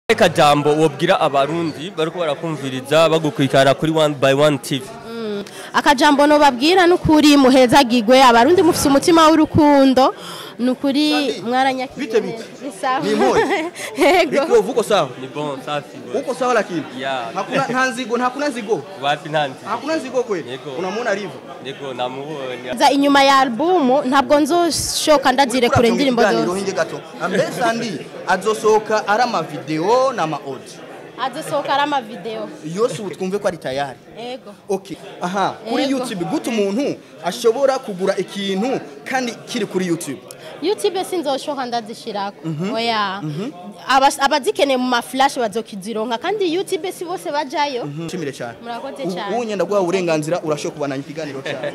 Reka jambo wobwira abarundi bariko barakumviriza bagukurikirana kuri one by one TV akajambo nobabwira nukuri muhezagirwe abarundi mufise umutima w'urukundo nukuri mwaranyakiriye Bite bite? Ni sawa. Ni moyo? yego Biko uko sawa? ni bon safi bro. Uko sawa lakini? Yeah. Hakuna nta nzigo, nta kuna nzigo. wapi ntanzi Hakuna nzigo kweli? Yego. Unamuona alivyo? niko namubonye za inyuma ya albumu ntabwo nzoshoka ndazire kure indirimbo zose hinge gato. Ambese andi azosohoka ari ama video na ma audio. azisohoka ari amavideo Yose ubu twumve ko ari tayari. yego Okay. Aha, kuri Yego. YouTube gute umuntu ashobora kugura ikintu kandi kiri kuri YouTube? youtube sinzoshoka ndazishirako oya Abas- abazikeneye mu maflash bazokizironka kandi youtube si bose bajayo Nshimire cyane. murakoze Ubu cyane unyenda guha uburenganzira urashobora kubandanya ikiganiro cyawe.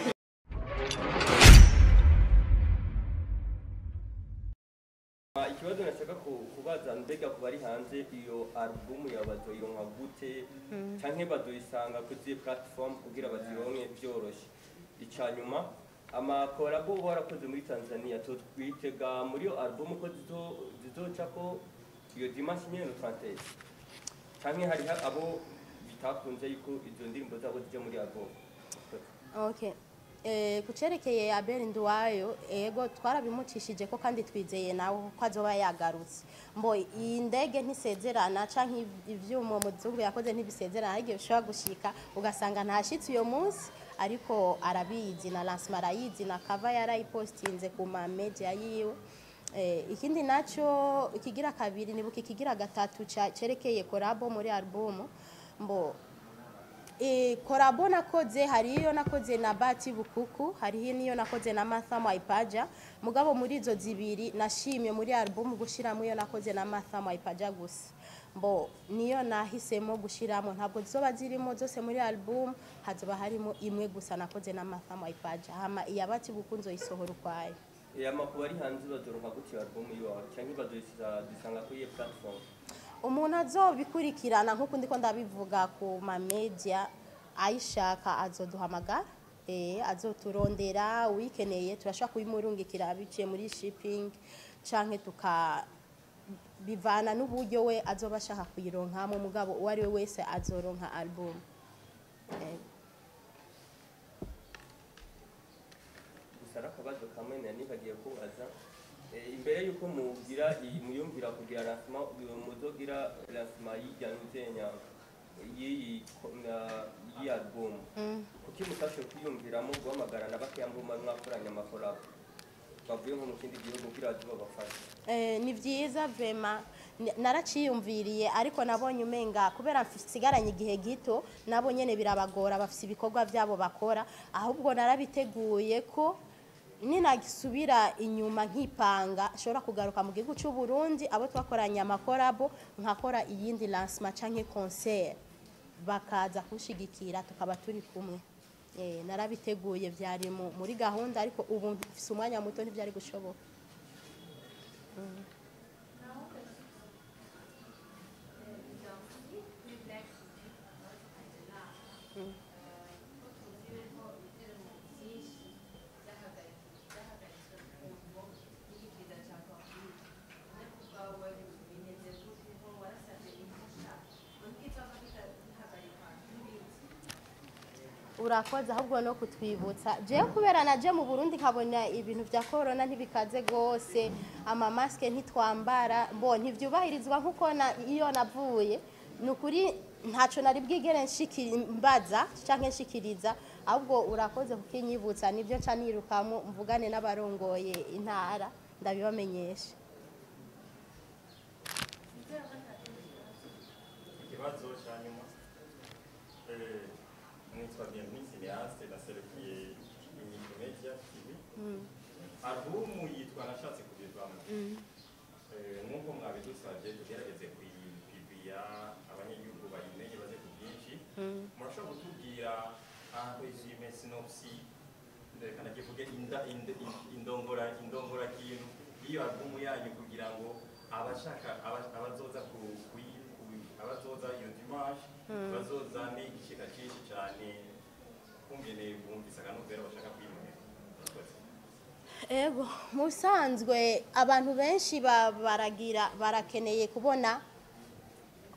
ikibazo nashaka ku- kubaza mbega ku bari hanze iyo album yawe bazoyironka gute canke bazoyisanga kuri ziyo platform kugira bazironke vyoroshe ica nyuma amakorabo uba warakoze muri tanzania totwitega muri iyo album ko zizo- zizocako iyo dimanche nyene tranteze canke hariho abo bitakunze yuko izo ndirimbo zabo zija muri album okay Eh, kucerekeye Abel Nduwayo ego twarabimucishije ko kandi twizeye nawe ko azoba yagarutse mbo iyi ndege ntisezerana canke iv- ivyuma muzungu yakoze ntibisezerana ariko bishobora gushika ugasanga ntashitse uyo munsi ariko arabizi na lancement arayizi na cover yarayipostinze ku ma media yiwe Eh, ikindi naco ikigira kabiri nibuka ikigira gatatu ca- cerekeye korabo muri album mbo E, korabo nakoze hariyo nakoze na Bati Bukuku hariyo niyo nakoze na Martha Mwaipaja mugabo muri izo zibiri nashimye muri album gushiramo iyo nakoze na Martha Mwaipaja gusa mbo niyo nahisemo gushiramo ntabwo zizoba zirimo zose muri album hazoba harimo imwe gusa nakoze na Martha Mwaipaja hama iya Bati Bukuku nzoyisohora ukwayo amakuru ari hanze bazoronka gute iyo album yiwawe canke bazoyisanga kuri iyo platform umuntu azobikurikirana nk'uko ndiko ndabivuga ku ma media ayishaka azoduhamagara eh azoturondera uyikeneye turashobora kubimurungikira biciye muri shipping canke tuka bivana n'uburyo we azoba ashaka kuyironkamo mugabo uwo ari we wese azoronka album eh. gusa ari akabazo kamwe nari nibagiye kubaza Eh, imbere y'uko mugira iyi- muyumvira kugira lancement uyu muzogira lancement y'irya nuzenya y'iyi ko- na- y'iyi album kuki mutashe kwiyumviramo guhamagara na bakeya mbuma mwakoranye amakorabo bavuye nko mu kindi gihugu kugira baze babafashe Eh, ni byiza vema N- naraciyumviriye ariko nabonye umenga kubera nsigaranye igihe gito nabo nyene birabagora bafise ibikorwa byabo bakora ahubwo narabiteguye ko ninagisubira inyuma nkipanga nshobora kugaruka mu gihugu cy'u Burundi abo twakoranye amakorabo nkakora iyindi lancement canke concert bakaza kushigikira tukaba turi kumwe eh, narabiteguye byari mu- muri gahunda ariko ubu mfise umwanya muto ntibyari gushoboka urakoze ahubwo no kutwibutsa jewe kubera naje mu burundi nkabona ibintu vya korona ntibikaze gose amamasike ntitwambara mbo ntivyubahirizwa nk'uko na- iyo navuye ni ukuri ntaco nari bwigere nshiki- mbaza canke nshikiriza ahubwo urakoze kukinyibutsa nivyo nca nirukamo mvugane n'abarongoye intara ndabibamenyesha ikibazo cya nyuma eh, nitwa bienvenue cineaste naserukiye inyito media tv albumu yitwa nashatse kubivamo Eh, nk'uko mwabidusabye tugerageze kuyipiviya abanyagihugu bayimenye baze ku bwinshi murashobora kutubwira resume sinopsi reka nakivuge inda- ind- ind- indongora indongora kintu iyo albumu yanyu kugira ngo abashaka aba- abazoza ku- kuyi- ku- abazoza iyo dimanche bazozane ishika cyinshi cyane kumvene bumvise akanovera bashaka kwiyumvira Murakoze. ego mu bisanzwe abantu benshi ba- baragira barakeneye kubona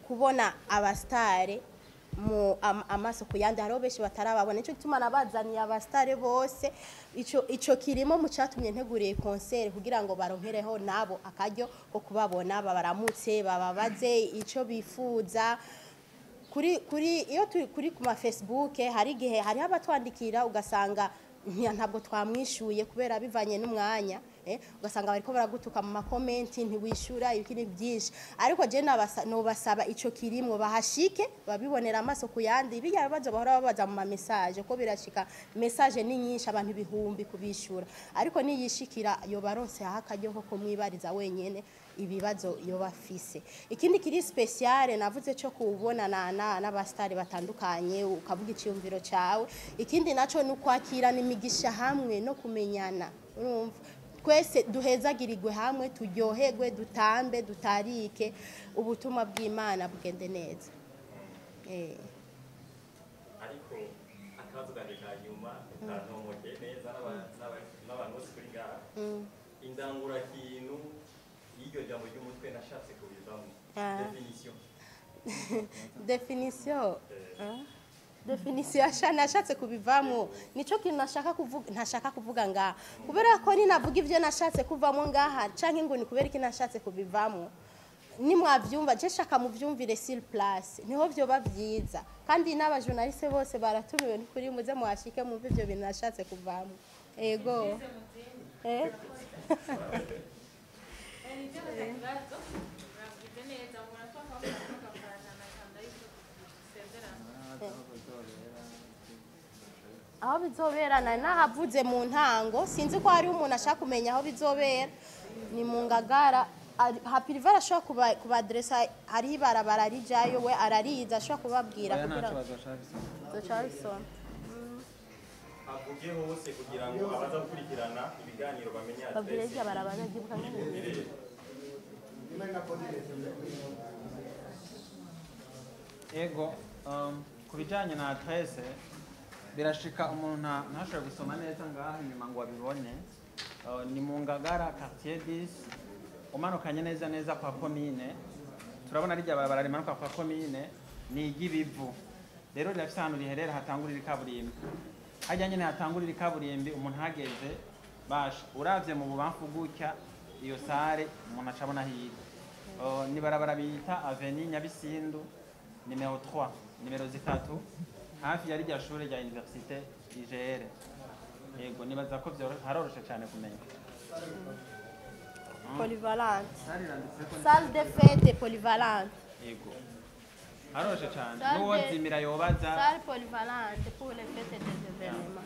kubona abasitare mu am- amaso ku yandi hariho benshi batarababona nicyo gituma nabazaniye abasitare bose ico ico kirimo mu catumye nteguriye konseri kugira ngo baronkereho nabo akaryo ko kubabona babaramutse bababaze ico bifuza kuri kuri iyo turi kuri ku ma Facebook hari igihe hariho abatwandikira ugasanga nti- ntabwo twamwishuye kubera bivanye n'umwanya eh, ugasanga bariko baragutuka mu makomenti ntiwishura ibikini byinshi ariko je nabasa- nobasaba ico kirimwo bahashike babibonera amaso ku yandi bijya bibazo bahora babaza mu ma message ko birashika message ni nyinshi abantu ibihumbi kubishura ariko niyishikira yo baronse aho akaryo ko kumwibariza wenyene ibibazo yoba afise ikindi kiri speciale navuze cyo kubonana na n'abastari batandukanye ukavuga icyumviro cyawe ikindi naco ni ukwakirana imigisha hamwe no kumenyana urumva twese duhezagirirwe hamwe turyoherwe dutambe dutarike ubutumwa bw'imana bugende neza eh. ariko akabazo kanjye ka nyuma kantomoke neza n'aba- n'aba- n'abantu bose kuri ngaha indangurakintu y'iryo jambo ry'umutwe nashatse kubivamo Ah. definition definition ah? definition asha nashatse kubivamo nico kintu nashaka kuvuga ntashaka kuvuga ngaha kubera ko ninavuga ivyo nashatse kuvamo ngaha canke ngo ni kubera iki nashatse kubivamo nimwavyumva je shaka muvyumvire sur place niho vyoba vyiza kandi n'abajournaliste bose baratumiwe ni kuri muze muhashike mwumve ivyo bintu nashatse kuvamo ego eh? aho bizobera nari nahavuze mu ntango sinzi ko hariho umuntu ashaka kumenya aho bizobera ni mu ngagara Ari- hapiriva arashobora kuba- kubaderesa hariho ibarabara rijayo we arariza ashobora kubabwira oya kugira nta ngo kibazo ashaka duca bisoma avuge hose kugira ngo abaza gukurikirana ibiganiro bamenye babwire adresse rya barabara ryibuka nyine ego um, ku bijyanye na adresse birashika umuntu nta- ntashobore gusoma neza ngaha inyuma ngo abibone Uh, ni mu ngagara quartier 10 umanukanye neza neza kwa komine turabona rijya barabara rimanuka kwa komine ni iry'ibivu rero rirafise ahantu riherera hatangurira ikaburimbi hajya nyine hatangurira ikaburimbi umuntu ahageze basha uravye mu bubamfu gutya iyo sare umuntu acabona hirya Uh, ni barabara bita aveni nyabisindu nimero 3 nimero zitatu hafi ya rirya shure rya universite igr yego nibaza ko vyoro- haroroshe cyane kumenya polyvalente sare iranditseko salle de fête polyvalente yego haroroshe cyane Salle n'uwo de- zimira yobaza salle polyvalente pour les fêtes des événements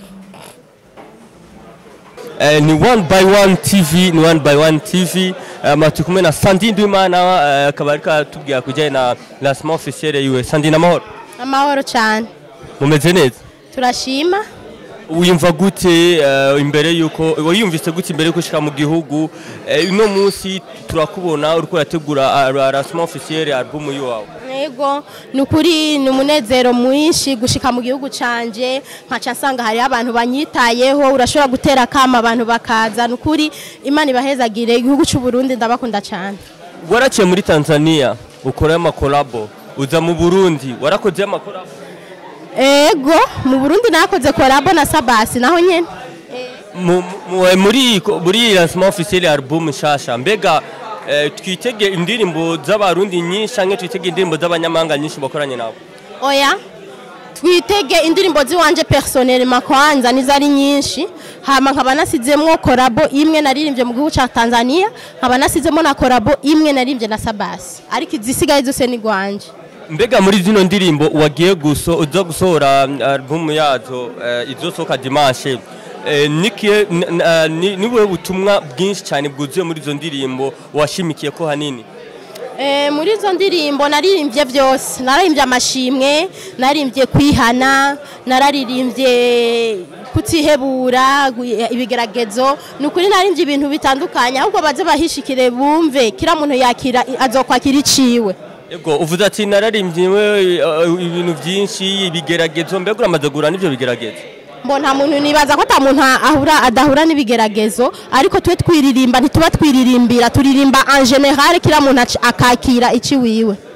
Eh, ni one by one tv ni one by one tv um, turi kumwe na sandi ndwimana eh, akaba ariko atubwira kujyanye na lancement officiel yiwe sandi n'amahoro amahoro cyane mumeze neza turashima wiyumva gute eh, imbere yuko wiyumvise gute imbere yuko ushika mu gihugu Eh, uno munsi turakubona uriko urategura ah, lancement officiel album yiwawe yego ni ukuri ni umunezero mwinshi gushika mu gihugu canje nkaca nsanga hariho abantu banyitayeho urashobora gutera akama abantu bakaza ni ukuri imana ibahezagire igihugu cy'u Burundi ndabakunda cyane waraciye muri tanzania ukora amakolabo uza mu burundi warakoze amakolabo ego mu Burundi nakoze korabo na Sabasi naho nyene Mu- mu- muri muri lancement officiel ya album nshasha mbega eh, twitege indirimbo z'abarundi nyinshi canke twitege indirimbo z'abanyamahanga nyinshi bakoranye nabo oya twitege indirimbo ziwanje personnellement kwanza nizo ari nyinshi hama nkaba nasizemwo korabo imwe naririmbye mu gihugu ca Tanzania nkaba nasizemo na korabo imwe naririmbye na Sabasi ariko izisigaye zose ni gwanje mbega muri zino ndirimbo wagiye guso uza gusohora mm, album yazo eh, izosohoka dimanche eh, nikiye n- n- eh, ni- niwe butumwa bwinshi cyane bwuzuye muri izo ndirimbo washimikiye ko hanini Eh, muri izo ndirimbo naririmbye byose naririmbye amashimwe naririmbye kwihana nararirimbye kutihebura gu- ibigeragezo ni ukuri naririmbye ibintu bitandukanye ahubwo baze bahishikire bumve kira muntu yakira azokwakira iciwe Ego uvuze ati nararimbyiwe eh, ibintu byinshi ibigeragezo mbega uramaze guhura n'ibyo bigeragezo mbo nta muntu nibaza ko ata muntu ahura adahura n'ibigeragezo ariko twe twiririmba ntituba twiririmbira turirimba en general kira muntu aci- akakira ici wiwe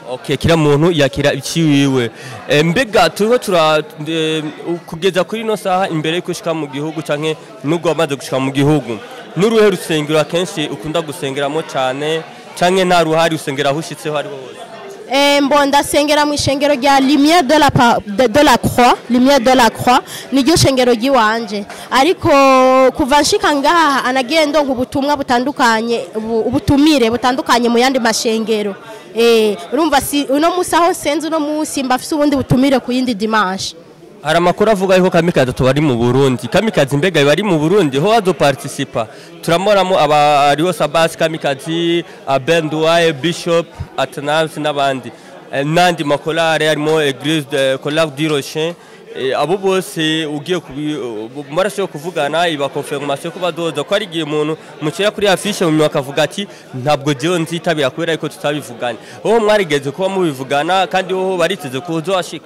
Okay, kila muntu yakira iciwiwe e, mbega turiho tura e, kugeza kuri ino saha imbere yuko ushika mu gihugu canke nubwo wamaze gushika mu gihugu n'uruhe rusengero akenshi ukunda gusengeramo cane canke nta ruhari usengera aho ushitseho ari hose Eh, mbo ndasengera mu ishengero rya lumière de la, pa- de, de la croix lumière de la croix niryo shengero ry'iwanje ariko kuva nshika ngaha anagiye ndonka ubutumwa butandukanye ubu- ubutumire butandukanye mu yandi mashengero eh, urumva si uno musi aho nsenze uno musi mbafise ubundi butumire ku yindi dimanche hari amakuru avuga yuko kamikazi tubari mu burundi kamikazi mbega bari mu burundi ho azoparticipa turamoramo aba ariho sabasi kamikazi abenduwaye bishop atanasi n'abandi Eh, n'andi makorale harimo eglise de collage du rocher Eh, abo bose ugiye kubi maraso yo kuvugana iba confirmation ko badoza ko ari igihe umuntu mucera kuri afishe mu nyuma akavuga ati ntabwo jewe nzitabira kubera yuko tutabivuganye ho mwarigeze kuba mubivugana kandi ho bariteze ko uzashika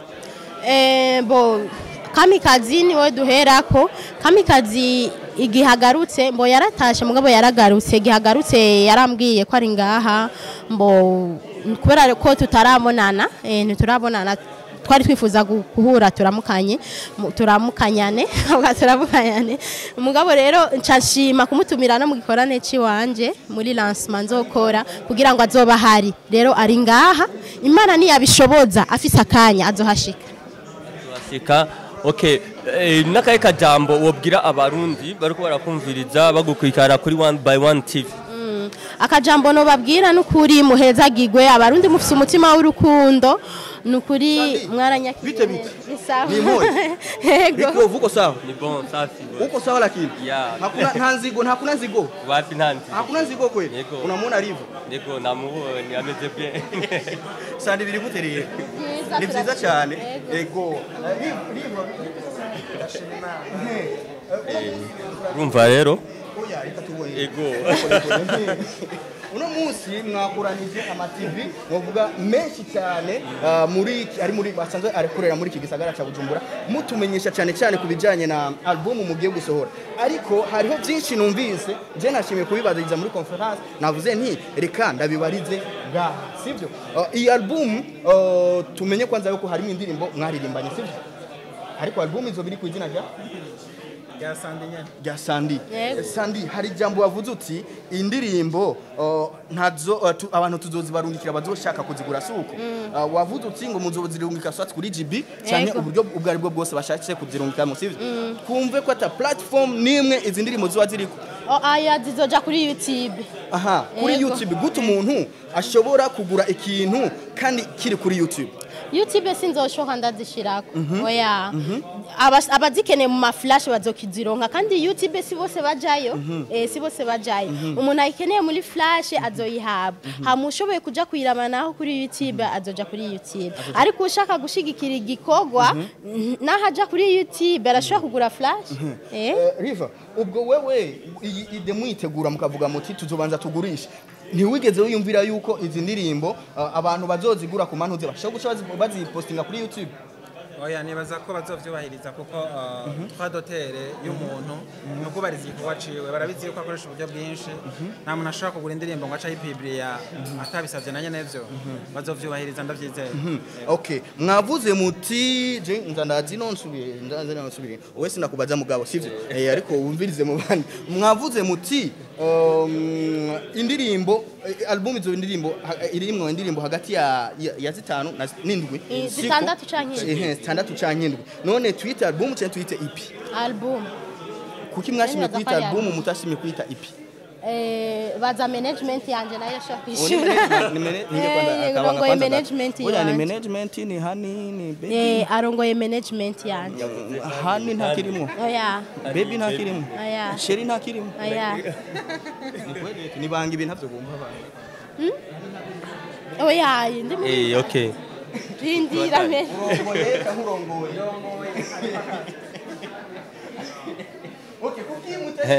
Eh, bo kamikazi niwe duherako kamikazi igihe agarutse mbo yaratashe mugabo yaragarutse igihe agarutse yarambwiye ko ari ngaha mbo kubera ko tutarabonana eh, ntiturabonana twari twifuza gu- guhura turamukanye mu- turamukanyane ahubwo turamukanyane umugabo rero nca nshima kumutumira no mu gikorane ciwanje muri lancement nzokora kugira ngo azoba ahari rero ari ngaha imana niyabishoboza afise akanya azohashika turashika okay eh, n'akahe kajambo wobwira abarundi bariko barakumviriza bagukurikirana kuri one by one tv akajambo nobabwira nukuri muhezagirwe abarundi mufise umutima w'urukundo nukuri mwaranyakiriye Bite bite? Ni sawa. Ni moyo? Yego. Riko vuko sawa ni bon safi bro. uko sawa lakini Yeah. hakuna nta nzigo hakuna nzigo wapi ntanzi hakuna nzigo kweli Yego. unamwona alivyo niko namubonye ameze bien sandi biri gute rero Byiza, ni byiza turashima. cyane Yego. ego urumva rero oya reka tubone ego uno munsi mwakuranije amativi muvuga menshi cyane ah, muri ari muri basanzwe arekorera muri iki gisagara cya Bujumbura mutumenyesha cyane cyane ku bijyanye na album mugiye gusohora ariko hariho byinshi numvise je nashimiye kubibaziriza muri conference navuze nti reka ndabibarize ngaha sibyo Ah, iyi album ah, tumenye kwanza yuko harimo indirimbo mwaririmbanye sibyo ariko album izo biri ku izina rya rya sandi nyene rya sandi Yego. sandi hari ijambo wavuze uti indirimbo uh, ntazo uh, tu, abantu tuzozibarungikira bazoshaka kuzigura suko uh, wavuze uti ngo muzozirungika swat kuri GB cyane Yego. uburyo ubwo ari bwo bwose bashatse kuzirungika mu sivyo kumve ko ata platform nimwe izi ndirimbo ziba ziriko O, aya zizoja kuri youtube aha kuri Yego. YouTube gute umuntu ashobora kugura ikintu kandi kiri kuri YouTube youtube sinzoshoka ndazishirako oya Abas- abazikeneye mu maflash bazokizironka kandi youtube si bose bajayo eh, si bose bajayo umuntu ayikeneye muri flash azoyihabwa hama ushoboye kuja kuyirabanaho kuri youtube azoja kuri youtube ariko ushaka gushigikira igikorwa naho aja kuri youtube arashobora kugura flash eh? Eh, Riva ubwo wewe iyi ide mwitegura mukavuga muti tuzobanza tugurishe ntiwigeze wiyumvira yuko izi ndirimbo uh, abantu bazozigura ku mantuze bashobora guca bazi- bazipostinga kuri YouTube oya nibaza ko bazovyubahiriza kuko uh, twa dotere y'umuntu ni ukubariza igikorwa ciwe barabizi yuko akoresha uburyo bwinshi nta muntu ashobora kugura indirimbo ngo aca ayipibiriya atabisavye na nyene vyo bazovyubahiriza ndavyizeye okay mwavuze muti je nza ndazi no nsubire ndazi no nsubire wowe sinakubaza mugabo sivyo eh, ariko wumvirize mu bandi mwavuze muti um, indirimbo eh, album izo indirimbo ha- irimwo indirimbo hagati ya, ya, ya zitanu na z- n'indwi Eh, Siko? zitandatu canke indwi. Ehe, zitandatu canke indwi none twite album cyangwa twite EP album kuki mwashimye Neza ko kwita ari album album. mutashimye kwita EP eh, baza management yanje nayo ashobora Ni kwishura management- ni mana- ni Eh, kwanza- akabanga rongoye kwanza management gato. Oya, ni yanje. management ni hani ni baby Eh, arongoye management yanje hani nta kirimo oya baby nta kirimo oya sheri nta kirimo oya ni kweli ni banga ibintu ntabyo bumva abantu oya ndi mu eh okay rindira me urongoye nkurongoye okay kuki mutashimye kwita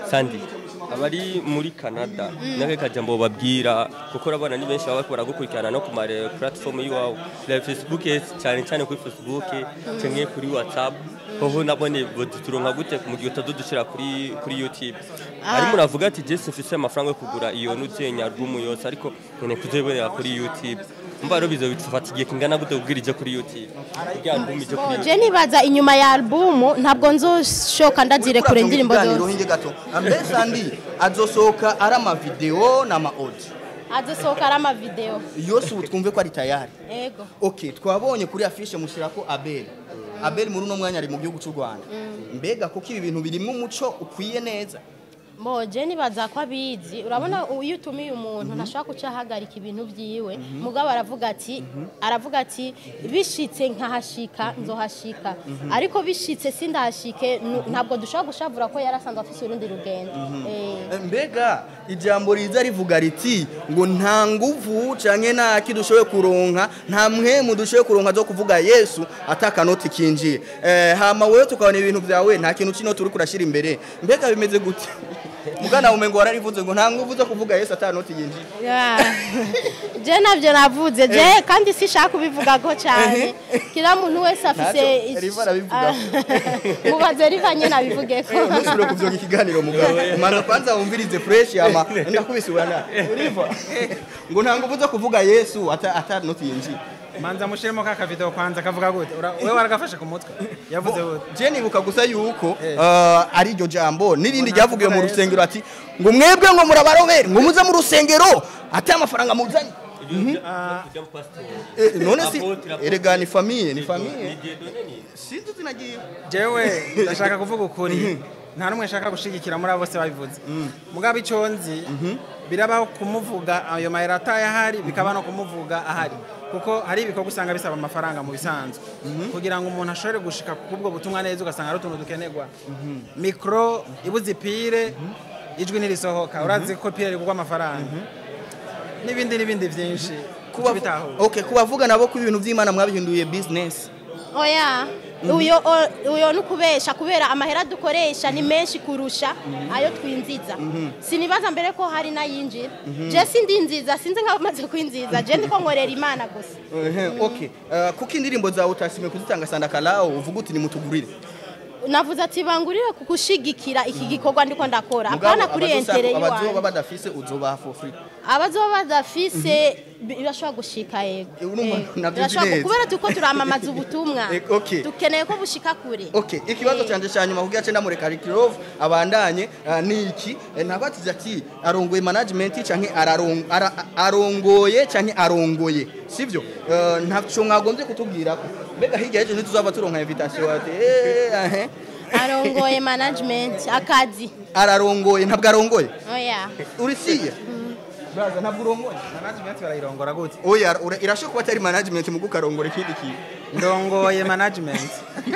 sandi abari muri canada nake kajambo babwira kuko urabona ni benshi baba baragukurikirana no ku mare platform y'iwawe la facebook cyane cyane kuri facebook cyangwa kuri whatsapp hoho nabone turonka gute mu gihe utadudushira kuri kuri youtube arimo uravuga ati jesi mfise amafaranga yo kugura iyo nuzenya album yose ariko nkene kuzibonera kuri youtube mba rero bizo bifata igihe kingana gute kubwira ije kuri youtube kugira album ije kuri Oh, youtube je nibaza inyuma ya albumu ntabwo nzoshoka ndazire kure indirimbo zose hinge gato mbese andi azosohoka ari amavideo n'ama-audio azisohoka ari amavideo yose ubu twumve ko ari tayari ego ok twabonye kuri afishe mushyirako abeli abeli muri uno mwanya ari mu gihugu cy'u rwanda mbega kuko ibi bintu birimo umuco ukwiye neza Mo je nibaza ko abizi urabona iyo utumiye umuntu ntashobora guca ahagarika ibintu byiwe mugabo aravuga ati aravuga ati bishitse nkahashika nzohashika ariko bishitse sindahashike nu- ntabwo dushobora gushavura ko yarasanzwe afise urundi rugendo Eh, mbega ijambo riza rivuga riti ngo nta nguvu canke nta ki dushoboye kuronka nta mwemu dushoboye kuronka zo kuvuga yesu atakanoti kinjiye eh, hama wewe tukabona ibintu vyawe nta kintu kinoti uri kurashira imbere mbega bimeze gute mugana umengo wararivuze ngo nta nguvu zo kuvuga yesu atanoti yinjiye ya. je navyo navuze je kandi sishaka kubivugako cyane kila muntu wese afise Ntacyo, ic- Riva arabivuga. Ah, mubaze riva nyene abivugeko ntusubire kuvyoga ikiganiro mugabo mana kwanza wumvirize fresh ama ndakubise urana uriva ngo nta nguvu zo kuvuga yesu ata atanoti yinjiye manza mushiremo ka kavido kwanza kavuga gute Ura- wewe waragafashe ku mutwe yavuze gute je nibuka gusa yuko Eh. uh, ari iryo jambo n'irindi ryavugiwe mu rusengero ati ngo mwebwe ngo murabarobere ngo muze mu rusengero ati amafaranga muzanye Eh, none si erega ni famiye ni famiye sinzi zinagiye jewe ndashaka kuvuga ukuri nta n'umwe nshaka gushigikira muri abo bose babivuze mugabo icyo nzi birabaho kumuvuga ayo mayero ataye ahari bikaba no kumuvuga ahari kuko hari ibikorwa usanga bisaba amafaranga mu bisanzwe kugira ngo umuntu ashobore gushika kubwo butumwa neza ugasanga ari utuntu dukenerwa mikoro ibuze ipire ijwi ntirisohoka urazi ko pire rigurwa amafaranga n'ibindi n'ibindi byinshi Kuba- bitahura okay kubavuga nabo ko ibintu by'imana mwabihinduye business oya uyo o- uyo nukubesha kubera amahera dukoresha ni menshi kurusha ayo twinziza sinibaza mbere ko hari n'ayinjira je sindi nziza sinzi nk'abamaze kwinziza je ndiko nkorera imana gusa Ehe, okay Uh, kuko indirimbo zawe utashimye kuzitanga sandakalawo uvuga uti nimutugurire navuze ati bangurire kugushigikira iki gikorwa ndiko ndakora Mugabo apana kuri abazosa- entere abazoba yiwanyu badafise uzobaha for free abazoba badafise bi- birashobora gushika yego Eh, urumva Eh, navyo nzi birashobora- neza. kubera turiko turamamaza ubutumwa Eh, okay. dukeneye ko bushika kure okay ikibazo Eh. cyanje cya nyuma kugira cenda mureka Rikirov abandanye uh, ni iki Eh, ntabatize ati arongoye management canke ararong- ara- arongoye canke arongoye sivyo Uh, ntaco mwagombye kutubwira ko mbega hirya y'ejo ntituzaba turonka invitation ati eh, ahe arongoye management akazi ararongoye ntabwo arongoye oya urisiye braza ntabwo urongoye management barayirongora gute oya ura- irashoboka kuba atari management mu gukarongora ikindi kintu ndongoye management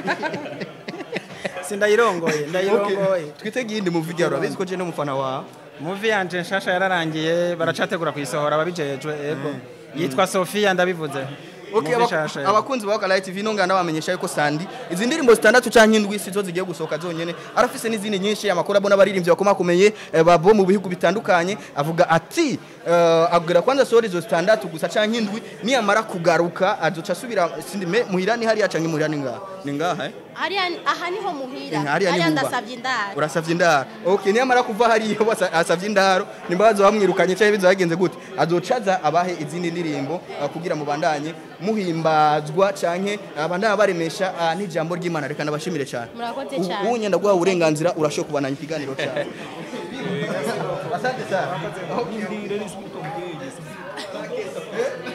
sindayirongoye ndayirongoye twitege iyindi mu video urabizi ko je n'umufana wawe muvi yanje nshasha yararangiye baracategura kuyisohora ababijejwe ego yitwa Sofia ndabivuze Okay, Muvi aba- nshasha, ego. abakunzi ba Kalayi TV nongana bamenyesha yuko Sandi izi ndirimbo zitandatu canke indwi sizo zigiye gusohoka zonyene arafise n'izindi nyinshi amakuru abona abaririmbyi bakomakomeye eh, babo mu bihugu bitandukanye avuga ati eh, abwira kwanza sori izo zitandatu gusa canke indwi niyamara kugaruka azoca asubira sindi me muhirani hariya canke muhirani ngaha ni ngaha eh hariya aha niho muhira Eh, hariya ni hariya huba. ndasavye indaro urasavye indaro okay niyamara kuva hariya basa- asavye indaro nimba bazobamwirukanye canke bizagenze gute azocaza abahe izindi ndirimbo uh, kugira mubandanye muhimbazwa canke abandanye baremesha uh, n'ijambo ry'Imana reka nabashimire cyane Murakoze Ubu- cyane. ubu nyenda guha uburenganzira urashoka kubandanya ikiganiro cyane asante sana Okay.